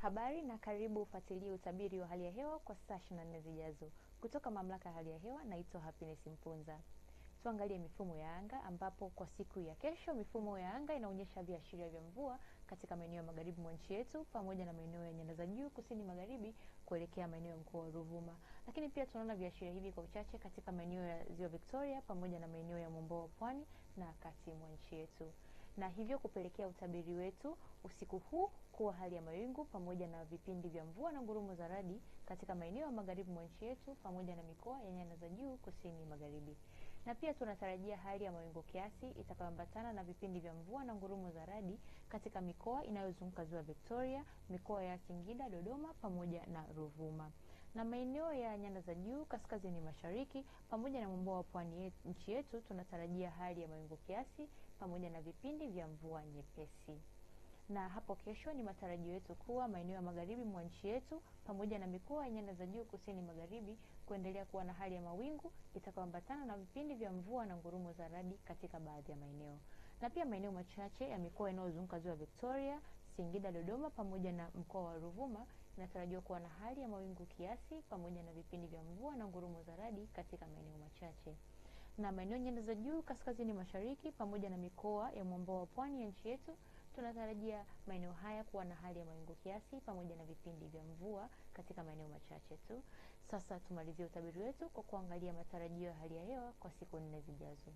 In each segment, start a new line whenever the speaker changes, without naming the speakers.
Habari na karibu ufuatilie utabiri wa hali ya hewa kwa saa 24 zijazo kutoka mamlaka ya hali ya hewa. Naitwa Happiness Mpunza. Tuangalie mifumo ya anga ambapo kwa siku ya kesho mifumo ya anga inaonyesha viashiria vya mvua katika maeneo ya magharibi mwa nchi yetu pamoja na maeneo ya nyanda za juu kusini magharibi kuelekea maeneo ya mkoa wa Ruvuma. Lakini pia tunaona viashiria hivi kwa uchache katika maeneo ya Ziwa Victoria pamoja na maeneo ya mwambao wa pwani na kati mwa nchi yetu na hivyo kupelekea utabiri wetu usiku huu kuwa hali ya mawingu pamoja na vipindi vya mvua na ngurumo za radi katika maeneo ya magharibi mwa nchi yetu pamoja na mikoa ya nyanda za juu kusini magharibi. Na pia tunatarajia hali ya mawingu kiasi itakayoambatana na vipindi vya mvua na ngurumo za radi katika mikoa inayozunguka ziwa Victoria, mikoa ya Singida, Dodoma pamoja na Ruvuma na maeneo ya nyanda za juu kaskazini mashariki pamoja na mwambao wa pwani nchi yetu tunatarajia hali ya mawingu kiasi pamoja na vipindi vya mvua nyepesi. Na hapo kesho ni matarajio yetu kuwa maeneo ya magharibi mwa nchi yetu pamoja na mikoa ya nyanda za juu kusini magharibi kuendelea kuwa na hali ya mawingu itakayoambatana na vipindi vya mvua na ngurumo za radi katika baadhi ya maeneo, na pia maeneo machache ya mikoa inayozunguka ziwa Victoria, Singida, Dodoma pamoja na mkoa wa Ruvuma inatarajiwa kuwa na hali ya mawingu kiasi pamoja na vipindi vya mvua na ngurumo za radi katika maeneo machache. Na maeneo nyanda za juu kaskazini mashariki pamoja na mikoa ya mwambao wa pwani ya nchi yetu tunatarajia maeneo haya kuwa na hali ya mawingu kiasi pamoja na vipindi vya mvua katika maeneo machache tu. Sasa tumalizie utabiri wetu kwa kuangalia matarajio ya hali ya hewa kwa siku nne zijazo.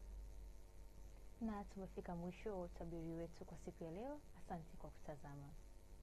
Na tumefika mwisho wa utabiri wetu kwa siku ya leo. Asante kwa kutazama.